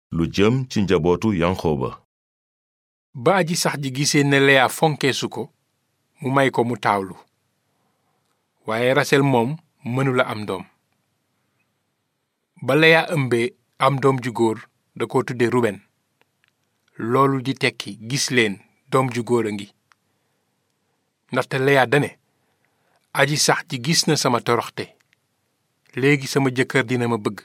lu jëm ci njabootu yanqooba ba aji sax ji gisee ne leya fonkeesu ko mu may ko mu taawlu waaye rasel moom mënula am doom ba leya ëmbee am doom ju góor da ko tudde ruben loolu di tekki gis leen doom ju góor a ngi ndaxte leya dane aji sax ji gis na sama toroxte léegi sama jëkkër dina ma bëgg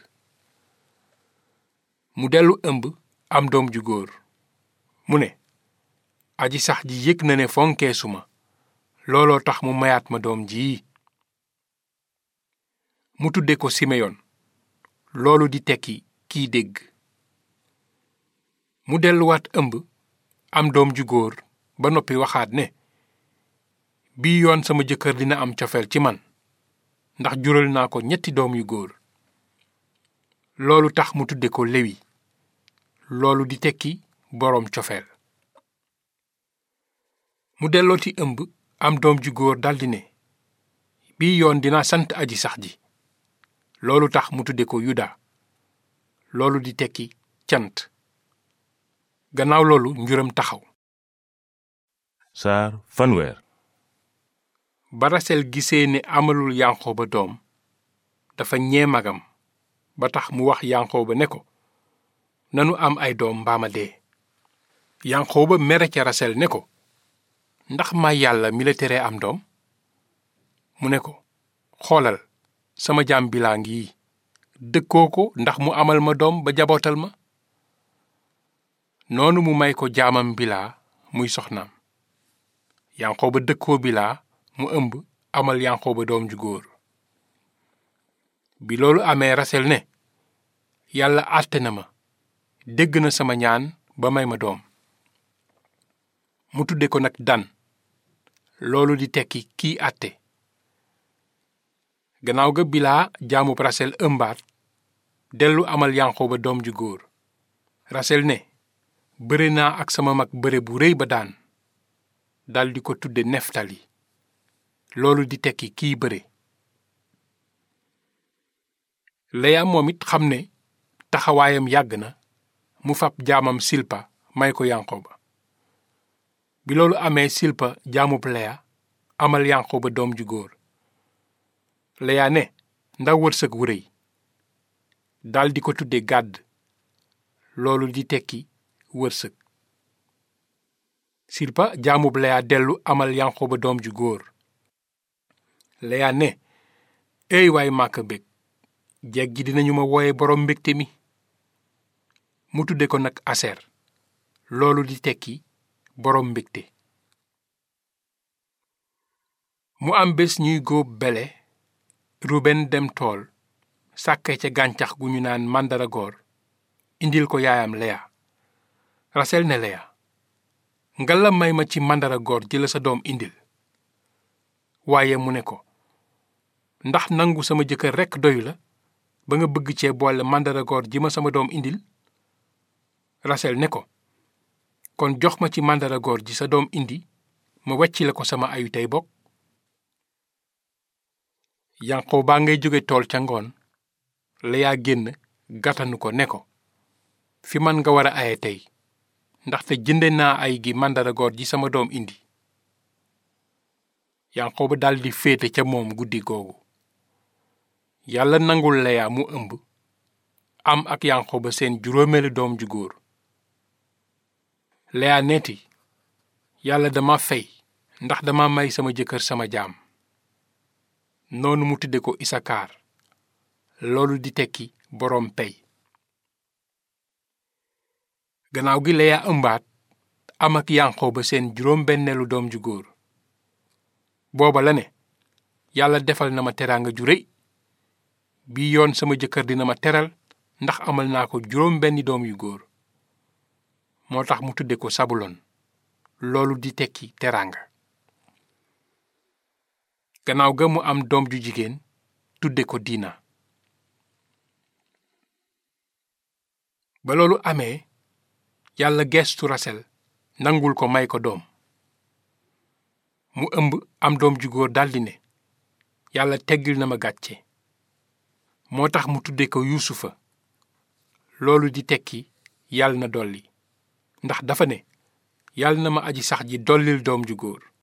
mu dellu ëmb am doom ju góor mu ne aji sax ji yëg na ne fonkeesu ma looloo tax mu mayaat ma doom ji mu tudde ko simeyon loolu di tekki kiy dégg mu delluwaat ëmb am doom ju góor ba noppi waxaat ne bii yoon sama jëkkër dina am cofeel ci man ndax jural naa ko ñetti doom yu góor loolu tax mu tudde ko lewi loolu di tekki boroom cofeel mu dellooti ëmb am doom ju góor daldi ne bii yoon dina sant aji sax ji loolu tax mu tudde ko yuda loolu di tekki cant gannaaw loolu njuram taxaw saar fanweer ba rasel gisee ne amalul yanqooba doom dafa ñee magam ba tax mu wax yanqooba ne ko nanu am ay doom mbaama dee yanqooba mere ca rasel ne ko ndax may yàlla mi la teree am doom mu ne ko xoolal sama jaam bilaa ngi dëkkoo ko ndax mu amal ma doom ba jabootal ma noonu mu may ko jaamam bilaa muy soxnaam yanqooba dëkkoo bilaa mu ëmb amal yanqooba doom ju góor bi loolu amee rasel ne yàlla àtte na ma dégg na sama ñaan ba may ma doom mu tudde ko nag dan loolu di tekki kii àtte gannaaw ga bilaa jaamub rasel ëmbaat dellu amal yanqooba doom ju góor rasel ne bëre naa ak sama mag bëre bu rëy ba daan daldi ko tudde neftali loolu di tekki kiy bëre leya moom it xam ne taxawaayam yàgg na mu fab jaamam silpa may ko yanqooba bi loolu amee silpa jaamub leya amal yanqooba doom ju góor leya ne ndaw wërsëg wu rëy daldi ko tudde gàdd loolu di tekki wërsëg silpa jaamub leya dellu amal yanqooba doom ju góor leya ne eey waay màkk bég jeeg ji dinañu ma wooye boroom mbégte mi mu tudde ko nag aser loolu di tekki boroom mbégte mu am bés ñuy góob bele ruben dem tool sàkke ca gàncax gu ñu naan màndaragoor indil ko yaayam leya rasel ne leya ngalla may ma ci màndaragoor ji la sa doom indil waaye mu ne ko ndax nangu sama jëkkër rekk doyu la ba nga bëgg cee boole màndaragoor ji ma sama doom indil rasel ne ko kon jox ma ci màndaragoor ji sa doom indi ma wecci la ko sama ayu tey bokk yanqoo baa ngay jóge tool ca ngoon leyaa génn gàttanu ko ne ko fi man nga war a aye tey ndaxte jënde naa ay gi màndaragoor ji sama doom indi yanqooba daldi féete ca moom guddi googu yàlla nangul leya mu ëmb am ak yanqooba seen juróomeelu doom ju góor leya neeti yàlla dama fey ndax dama may sama jëkkër sama jaam noonu mu tudde ko isakaar loolu di tekki boroom pey gannaaw gi leya ëmbaat am ak yanqooba seen juróom benneelu doom ju góor booba la ne yàlla defal na ma teraanga ju rëy bii yoon sama jëkkër dina ma teral ndax amal naa ko juróom benni doom yu góor moo tax mu tudde ko sabulon loolu di tekki teraanga gannaaw ga mu am doom ju jigéen tudde ko diina ba loolu amee yàlla geestu rasel nangul ko may ko doom mu ëmb am doom ju góor daldi ne yàlla teggil na ma gàcce moo tax mu tudde ko yuusufa loolu di tekki yàlla na dolli ndax dafa ne yàlla na ma aji sax ji dollil doom ju góor